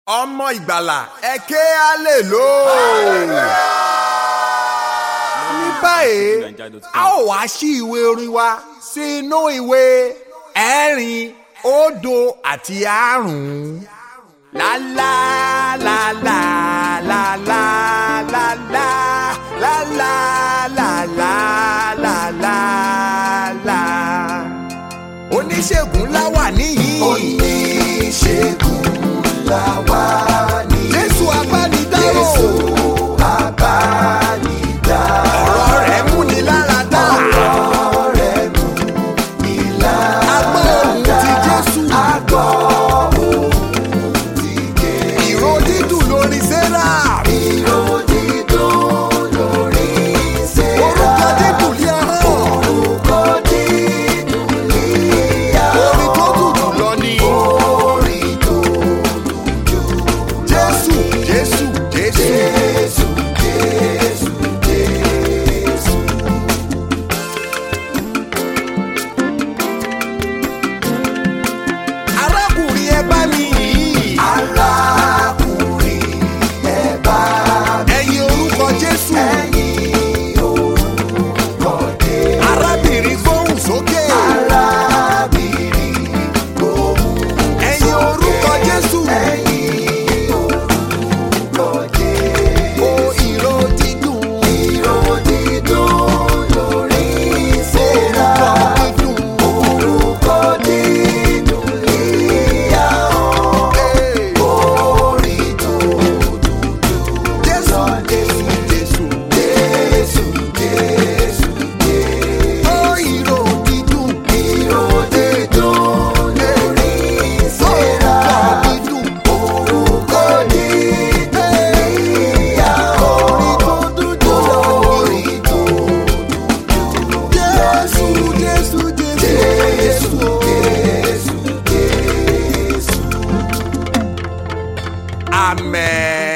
ọmọ ìgbàlà ẹ ké alèlò. ní báyìí a ó wá sí ìwé orin wa sínú ìwé ẹ̀rin òdo àti àrún. La la la la la la la la la la la la la la la. Oníṣègùn ńlá wà níyìn. oníṣègùn ńlá wà ní. Jésù abánidárò. Jésù abánidárò. Ọ̀rọ̀ rẹ̀ múni lára dá. ọ̀rọ̀ rẹ̀ mú mi lára Agbọ́ ohùn ti Jésù. àgọ́ ohun ti ké. Ìró dídùn lórí Sẹ́rà. ìró dídùn lórí Séra. Orúkọ dídùn lé ọ̀hán. orúkọ dídùn líyà. Orin tó dùn jù lọ ni. orin tó dùn jù. Jésù Jésù Jésù. Jésù Jésù Jésù. Arákùnrin ẹ bá mi yìí. arákùnrin ẹ bá Ẹyin orúkọ Jésù. ẹ̀yìn orúkọ dé. Arábìnrin gbóhùn sókè. arábìnrin gbóhùn Ẹyin orúkọ Jésù. ẹ̀yìn orúkọ dé. O ìró dídùn. ìró dídùn lórí Séra. Orúkọ dídùn. orúkọ dídùn líyà ọ́. Ee. orin tó dùn jù. Jésù Jésù Jésù. Jésù Jésù Jésù. O ìró dídùn. Ìró dídùn lórí Séra. Orúkọ dídùn. Orúkọ dídùn líyà ọ́. Orin tó dùn jù lọ. Orin tó dùn jù. Jésù Jésù Jésù. Jésù Jésù Jésù. Amen.